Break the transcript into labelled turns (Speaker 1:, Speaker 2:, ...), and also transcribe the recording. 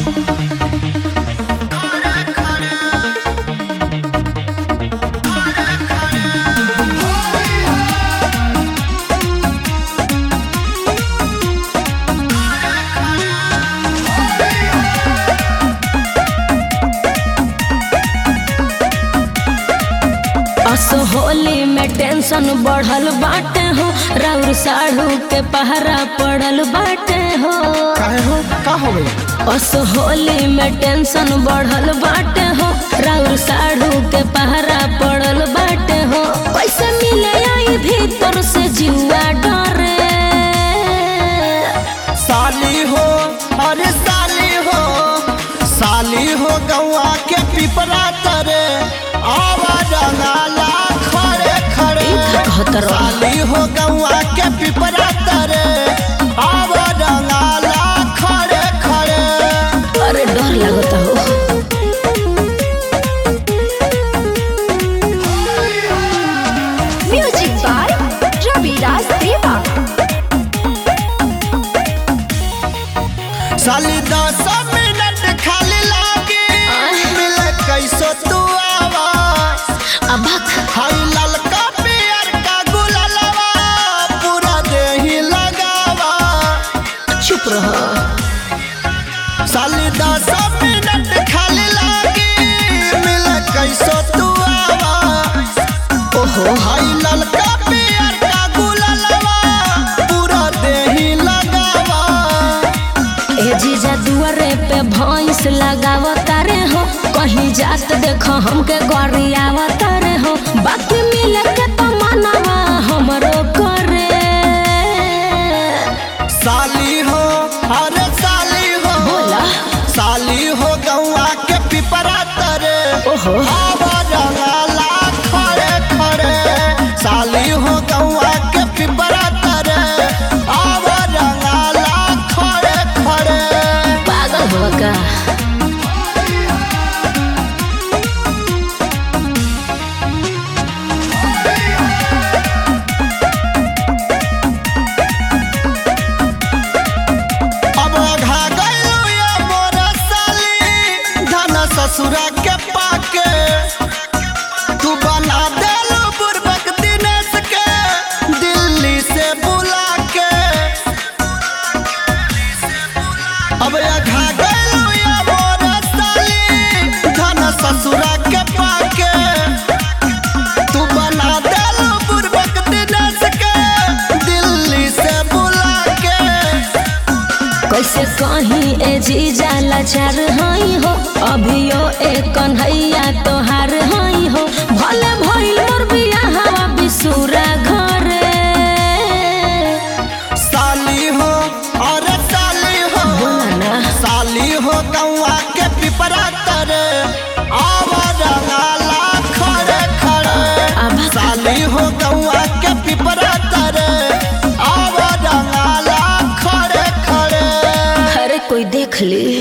Speaker 1: असो होली में टेंशन बढ़ल बाटे हो राउर साढ़ू के पहरा पड़ल बाटे हो
Speaker 2: काहे हो का हो गई
Speaker 1: असो होली में टेंशन बढ़ल बाटे हो राउर साढ़ू के पहरा पड़ल बाटे हो कैसे मिले आई भीतर से जुआ डरे
Speaker 2: साली हो अरे साली हो साली हो गौआ के पिपरा तरे आवाज रंगाला खड़े खड़े
Speaker 1: ई का कहत रहो?
Speaker 2: साली हो गौआ के पिपरा तरे आवाज रंगाला खड़े खड़े
Speaker 1: अरे डर लगता हो
Speaker 3: Music by Ravi Raj Deva.
Speaker 2: साली दस मिनट खाली लागे मिले कैसो तू आवाज
Speaker 1: अबक
Speaker 2: हाई ललका पियर का गुलालवा पूरा देही लगावा
Speaker 1: चुप रहो
Speaker 2: साली दस मिनट खाली लागी मिले कैसो तू आवा
Speaker 1: ओहो
Speaker 2: हाई ललका पियर का गुलालवा पूरा देही लगावा
Speaker 1: ए जीजा दुआरे पे भैंस लगावता रे हो कहीं जात देखो हमके गरियावता रे हो बाकी मिले के तो मनवा हमरो करे
Speaker 2: साली हो अरे साली हो
Speaker 1: बोला
Speaker 2: साली हो गौआ के पिपरा तरे
Speaker 1: ओहो
Speaker 2: आवा रंगाला खड़े खड़े साली हो गौआ के पिपरा तरे आवा रंगाला खड़े खड़े
Speaker 1: पागल हो का
Speaker 2: अब घा गइलू ये मोर साली धन ससुरा के पाके तू बना देलू बुर्बक दिनेश के दिल्ली से बुला के अब घा गइलू ये मोर साली धन ससुरा के पाके तू बना देलू बुर्बक दिनेश के दिल्ली से बुला के
Speaker 1: कैसे कहीं ए जीजा लाचार हई हो अभियो एक कन्हैया तोहार हई हो भले भइल मोर बियाहवा बिसुरा घरे
Speaker 2: साली हो अरे साली हो
Speaker 1: बोला ना
Speaker 2: साली हो गौआ के पिपरा तरे आवा रंगाला खड़े खड़े
Speaker 1: आभा
Speaker 2: साली हो गौआ के पिपरा तरे आवा रंगाला खड़े खड़े
Speaker 1: अरे कोई देख ली